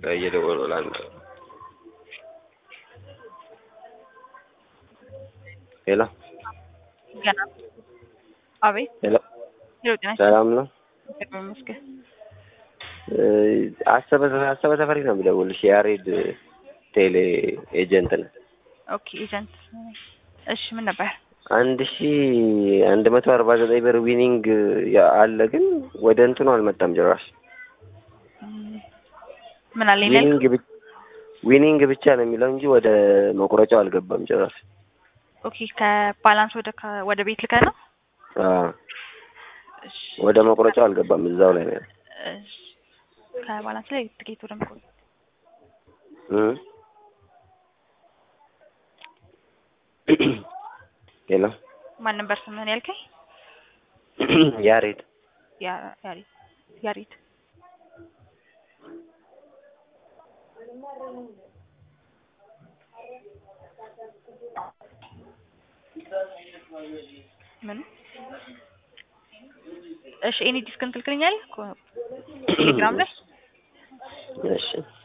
እየደወሉ ለአንድ ሄሎ ገና አቤት ሄሎ ሄሎ ጤና ሰላም ነው። ይስጥልኝ ይመስገን እ አሰበ አሰበ ተፈሪ ነው የምደውልሽ የያሬድ ቴሌ ኤጀንት ነው። ኦኬ ኤጀንት እሺ ምን ነበር አንድ ሺ አንድ መቶ አርባ ዘጠኝ ብር ዊኒንግ አለ፣ ግን ወደ እንትኑ አልመጣም ጭራሽ። እም፣ ምን አለ ኢሜል ዊኒንግ ብቻ ዊኒንግ ብቻ ነው የሚለው እንጂ ወደ መቁረጫው አልገባም ጭራሽ። ኦኬ ከባላንስ ወደ ከ- ወደ ቤት ልከ ነው አዎ እሺ ወደ መቁረጫው አልገባም፣ እዛው ላይ ነው ያለው። እሺ ከባላንስ ላይ ትኬት ወደ መቆ እ ሄሎ ማን ነበር ስምህን ያልከኝ ያሬድ ያ ያሬድ ያሬድ ምን እሺ ኤኒ ዲስክን ትልክልኛለህ ኮ- ቴሌግራም ላይ እሺ